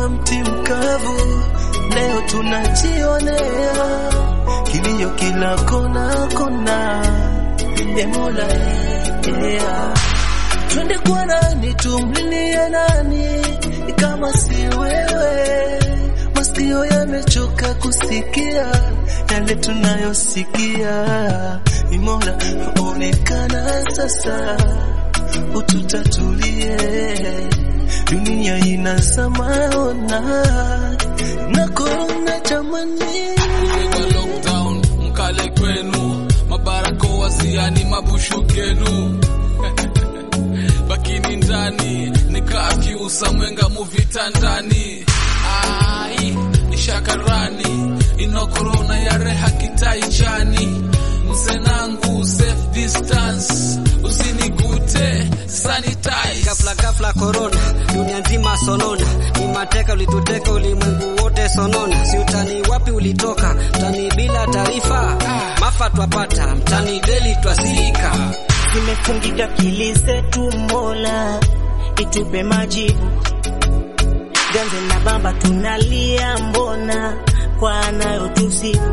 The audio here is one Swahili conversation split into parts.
kama mti mkavu, leo tunajionea kilio kila kona kona. E Mola, yeah. Twende kwa nani, tumlilie nani kama si wewe? Masikio yamechoka kusikia yale tunayosikia. Ni Mola, onekana sasa, ututatulie. Dunia inazama, ona na korona jamani. Kwa lockdown mkale kwenu, mabarakoa ziani mabushu genu bakini ndani nikaa kiusa mwenga muvitandani ai ishakarani ino korona yareha kitaichani msenangu safe distance usinigute sanitize Ghafla ghafla korona, dunia nzima sonona, ni mateka ulituteka ulimwengu wote sonona. Si utani wapi ulitoka, mtani bila taarifa, mafa twapata, mtani deli twasika. zimefungika akili zetu, Mola itupe majibu. Ganze na bamba tunalia, mbona kwa anayotusibu.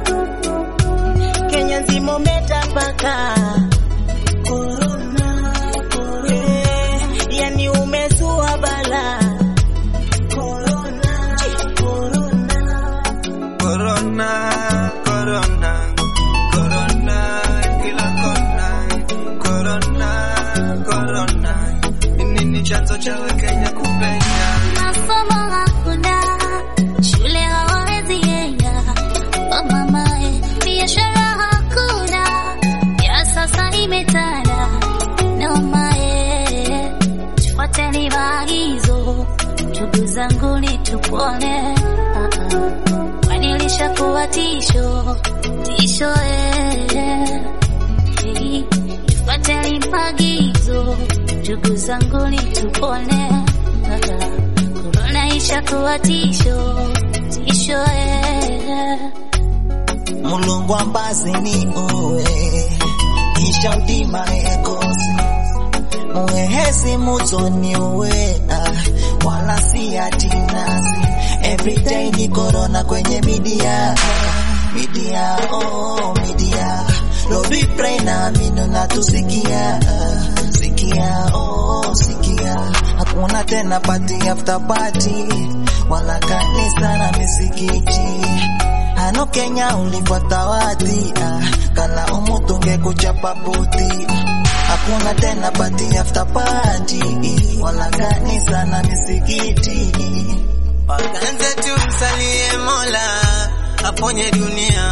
Kenya nzima umetapaka korona, eh, yani umezua bala korona, korona. Corona, corona, corona, kila kona. Corona, corona, ni nini chanzo cha Wakenya kupenya? Masomo hakuna, shule hawawezi enda, oh mamae, biashara hakuna, ya sasa imetanda, nomae, tufuateni maagizo, ndugu zangu ni tupone, ah, ah. kwani lishakuwa tisho, tisho eh. Hey, tufuateni maagizo, ndugu zangu ni tupone, ah, ah. korona ishakuwa tisho, tisho eh. mulungu ambazi ni uwe kisha udima ekosi muhehesi mutoni uwe ah, wala si atinasi everyday ni korona kwenye midia midia oh midia Lord we pray na mino na tusikia sikia oh sikia hakuna tena party after party wala kanisa na misikiti Hano Kenya ulifuata wati ah, kana umutunge kuchapa buti hakuna tena party after party wala kanisa na misikiti Wakanze tumsalie Mola aponye dunia,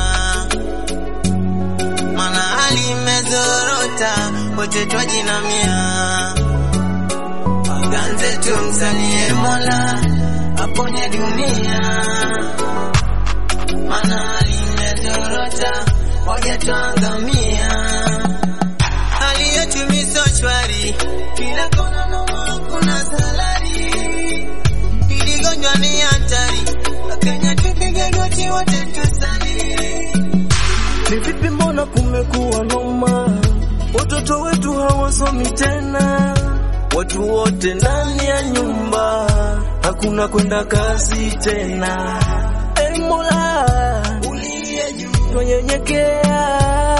mana hali imezorota, wote twajinamia. Wakanze tumsalie Mola aponye dunia, mana hali imezorota, wote twangamia. Hali yetu miso shwari, kila kona noma, kuna salari Hili gonjwa ni hatari, Wakenya tupige goti wote tusali. Ni vipi mbona kumekuwa noma, watoto wetu hawasomi tena, watu wote ndani ya nyumba, hakuna kwenda kazi tena. E Mola uliye juu, twanyenyekea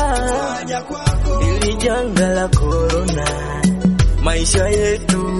ili janga la korona, maisha yetu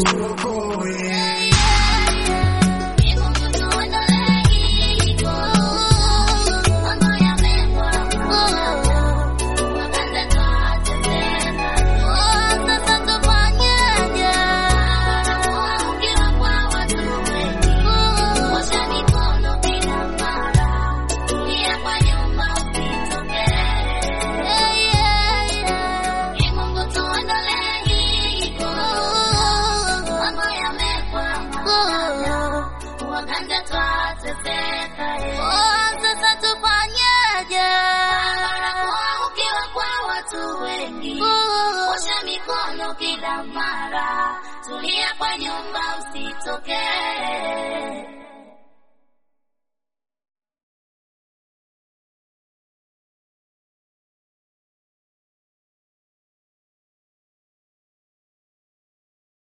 Waganga twateseka, sasa tufanyeje? Barakoa ukiwa kwa watu wengi, osha mikono kila mara, tulia kwa nyumba usitokee.